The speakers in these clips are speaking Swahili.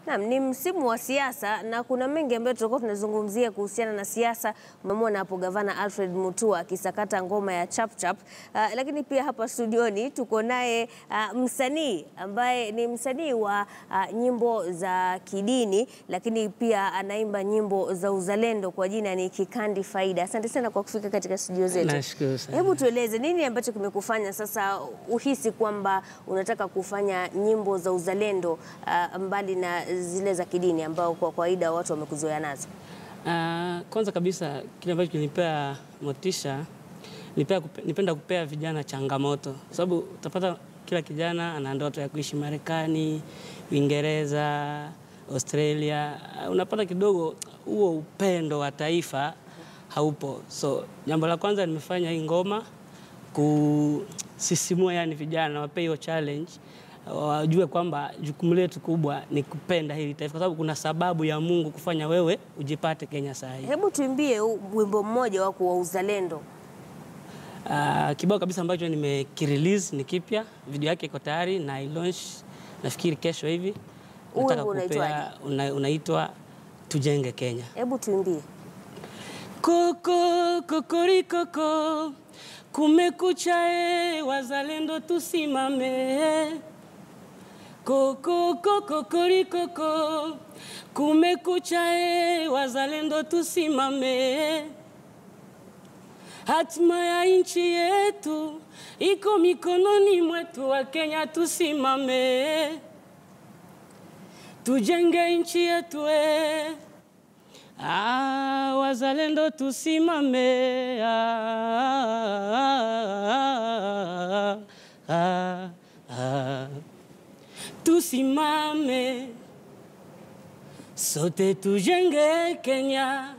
Naam, ni msimu wa siasa na kuna mengi ambayo tutakuwa tunazungumzia kuhusiana na siasa. Umemwona hapo gavana Alfred Mutua akisakata ngoma ya chapchap. Uh, lakini pia hapa studioni tuko naye uh, msanii ambaye ni msanii wa uh, nyimbo za kidini, lakini pia anaimba nyimbo za uzalendo kwa jina ni Kikandi Faida. Asante sana kwa kufika katika studio zetu. Nashukuru sana. Hebu tueleze nini ambacho kimekufanya sasa uhisi kwamba unataka kufanya nyimbo za uzalendo uh, mbali na zile za kidini ambao kwa kawaida watu wamekuzoea nazo? Ah, kwanza kabisa kile ambacho kinipea motisha nipea kupe, nipenda kupea vijana changamoto, sababu utapata kila kijana ana ndoto ya kuishi Marekani, Uingereza, Australia. Ah, Unapata kidogo huo upendo wa taifa haupo. So jambo la kwanza nimefanya hii ngoma kusisimua, yani vijana wape hiyo challenge wajue kwamba jukumu letu kubwa ni kupenda hili taifa, kwa sababu kuna sababu ya Mungu kufanya wewe ujipate Kenya saa hii. Hebu tuimbie u- wimbo mmoja wako wa uzalendo. Uh, kibao kabisa ambacho nimekirelease ni kipya, video yake iko tayari na i launch nafikiri kesho hivi. Huu Nataka wimbo unaitwaje? kupea una, unaitwa tujenge Kenya. Hebu tuimbie. Koko kokorikoko, kumekucha e, wazalendo tusimame. Koko kokorikoko, kumekucha e, wazalendo tusimame. Hatima ya nchi yetu iko mikononi mwetu, wa Kenya tusimame, tujenge nchi yetu e. Ah, wazalendo tusimame. Ah, ah, ah. Tusimame sote tujenge Kenya.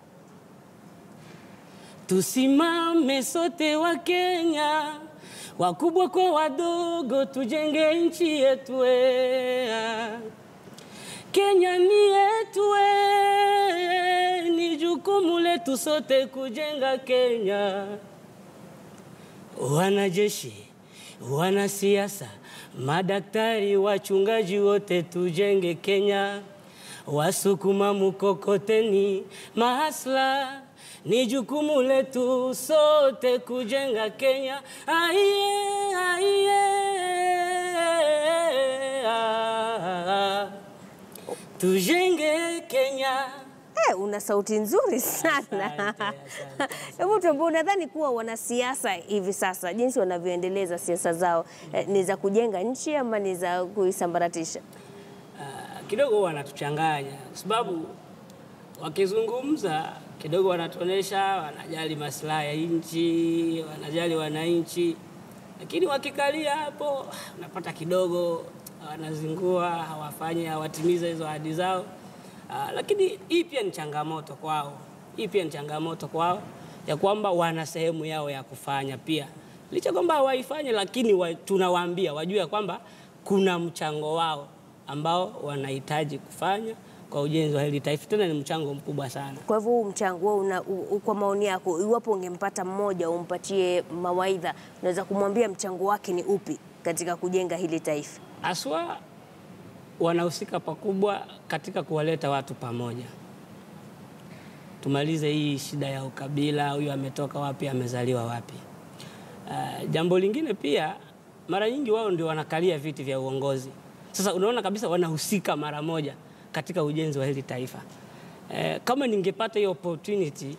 Tusimame sote wa Kenya, wakubwa kwa wadogo, tujenge nchi yetu. eh. Kenya ni yetu, eh, ni jukumu letu sote kujenga Kenya. Wanajeshi, wanasiasa, madaktari, wachungaji, wote tujenge Kenya. Wasukuma mkokoteni, mahasla, ni jukumu letu sote kujenga Kenya. Aiye, aiye, ah, tujenge Kenya. Eh, una sauti nzuri sana. Asante, asante, Hebu tuambie, unadhani kuwa wanasiasa hivi sasa jinsi wanavyoendeleza siasa zao eh, ni za kujenga nchi ama ni za kuisambaratisha? Ah, kidogo huwa wanatuchanganya kwa sababu wakizungumza kidogo wanatuonesha wanajali maslahi ya nchi, wanajali wananchi, lakini wakikalia hapo unapata kidogo wanazingua, hawafanyi, hawatimiza hizo ahadi zao. Ah, lakini hii pia ni changamoto kwao, hii pia ni changamoto kwao ya kwamba wana sehemu yao ya kufanya pia, licha kwamba hawaifanyi, lakini wa, tunawaambia wajue ya kwamba kuna mchango wao ambao wanahitaji kufanya kwa ujenzi wa hili taifa, tena ni mchango mkubwa sana. Kwa hivyo huu mchango wewe una, u, u, kwa maoni yako, iwapo ungempata mmoja umpatie mawaidha, unaweza kumwambia mchango wake ni upi katika kujenga hili taifa? Aswa wanahusika pakubwa katika kuwaleta watu pamoja, tumalize hii shida ya ukabila, huyu ametoka wapi, amezaliwa wapi. Uh, jambo lingine pia, mara nyingi wao ndio wanakalia viti vya uongozi. Sasa unaona kabisa wanahusika mara moja katika ujenzi wa hili taifa. Eh, kama ningepata hiyo opportunity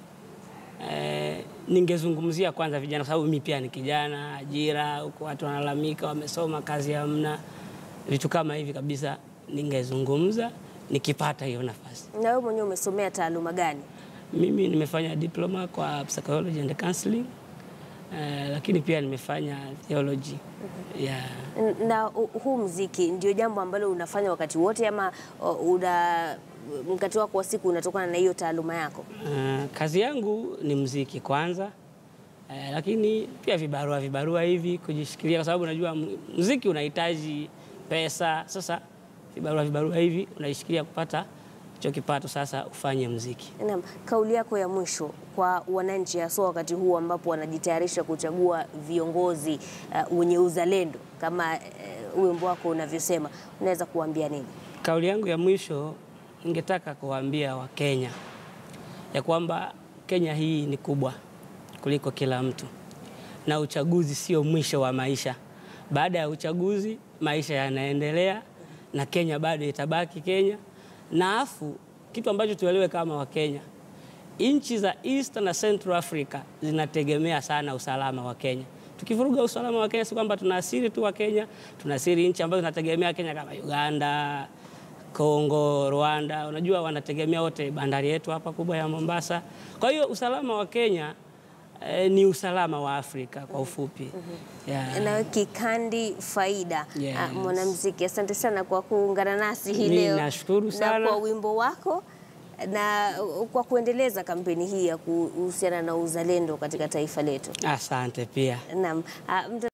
eh, ningezungumzia kwanza vijana, kwa sababu mimi pia ni kijana, ajira huko, watu wanalalamika, wamesoma, kazi hamna, vitu kama hivi kabisa, ningezungumza nikipata hiyo nafasi. Na wewe mwenyewe umesomea taaluma gani? Mimi nimefanya diploma kwa psychology and counseling eh, lakini pia nimefanya theology yeah. N- Na hu- huu mziki ndio jambo ambalo unafanya wakati wote ama o, una mkati wako wa siku unatokana na hiyo taaluma yako? Uh, kazi yangu ni mziki kwanza, uh, lakini pia vibarua vibarua hivi kujishikilia, kwa sababu unajua m- mziki unahitaji pesa. Sasa vibarua vibarua hivi unaishikilia kupata hicho kipato, sasa ufanye mziki. Naam, kauli yako ya mwisho kwa wananchi haswa wakati huu ambapo wanajitayarisha kuchagua viongozi uh, wenye uzalendo kama uh, wimbo wako unavyosema, unaweza kuambia nini? Kauli yangu ya mwisho ningetaka kuwaambia Wakenya ya kwamba Kenya hii ni kubwa kuliko kila mtu, na uchaguzi sio mwisho wa maisha. Baada ya uchaguzi maisha yanaendelea na Kenya bado itabaki Kenya. Na afu kitu ambacho tuelewe kama Wakenya, nchi za East na Central Africa zinategemea sana usalama wa Kenya. Tukivuruga usalama wa Kenya, si kwamba tunaasiri tu wa Kenya, tunaasiri nchi ambazo zinategemea Kenya kama Uganda, Kongo, Rwanda. Unajua wanategemea wote bandari yetu hapa kubwa ya Mombasa. Kwa hiyo usalama wa Kenya eh, ni usalama wa Afrika kwa ufupi. Yeah. na Kikandi Faida. Yes. Ah, mwanamuziki, asante sana kwa kuungana nasi hii Mimi leo nashukuru na sana. kwa wimbo wako na kwa kuendeleza kampeni hii ya kuhusiana na uzalendo katika taifa letu. Asante pia. Naam. Ah, mta-